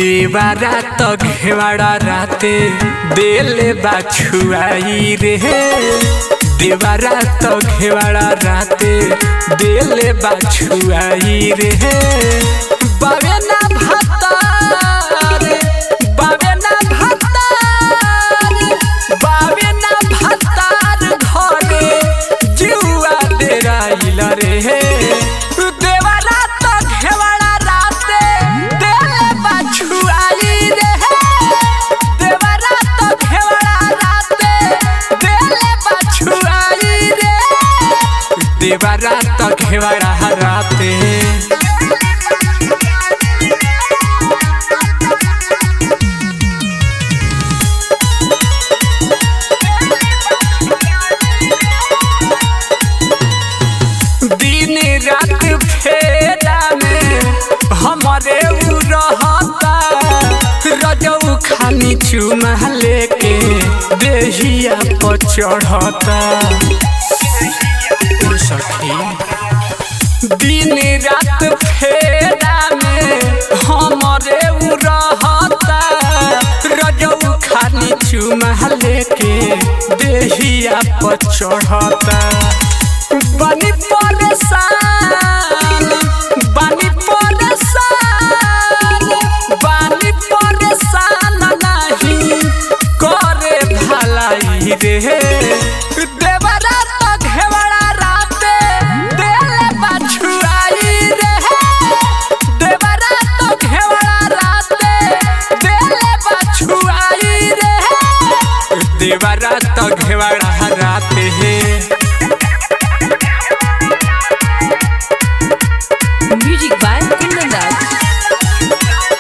देवारा तो घेवाड़ा राते देले बाछुआई रे देवारा तो घेवाड़ा राते देले बाछुआई रे बावे ना भातार बावे ना भातार बावे ना भातार घरे जुआ डेराइल रे देवारा तो घेवाड़ा राते देले बाछुआई रे देवारा तो घेवाड़ा राते देले बाछुआई रे देवारा तो घेवाड़ा राते दिन रात फेरा में हमारे उ रहता रजऊ खानी चुमा लेके देहिया पर चढ़ता ओ सखी दिन रात फेरा में हमारे उ रहता रजऊ खानी चुमा लेके देहिया पर चढ़ता बनी परेशान बनी परेशान बनी परेशान नहीं करे भलाई रे देवरा तो घेवड़ा राते देले बाछुआई रे देवरा तो घेवड़ा राते देले बाछुआई रे देवरा तो घेवड़ा राते है Music by Kundan Raj.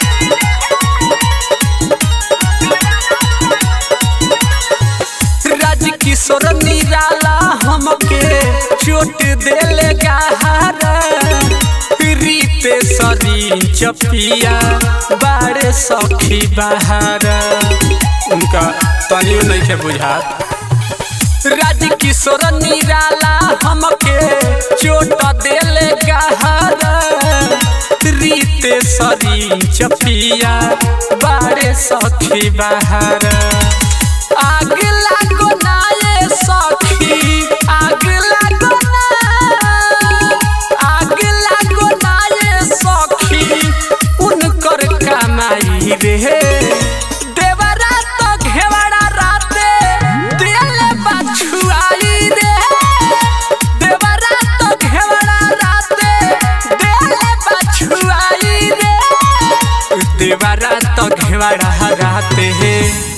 राज किशोर निराला हमके चोट देले गहारा रीते सरीन चपिया बाड़े सखी बहारा उनका तनियो नहीं के बुझात राज किशोर निराला हमके चोट देले गहारा रीते सरीन चपिया बाड़े सखी बहारा आग लागो ना ये सखी आग लागो ना आग लागो ना ये सखी उनकर कमाई रे देवरा तो घेवड़ा राते दिल बाछुआई रे देवरा तो घेवड़ा राते दिल बाछुआई रे देवरा तो घेवड़ा राते है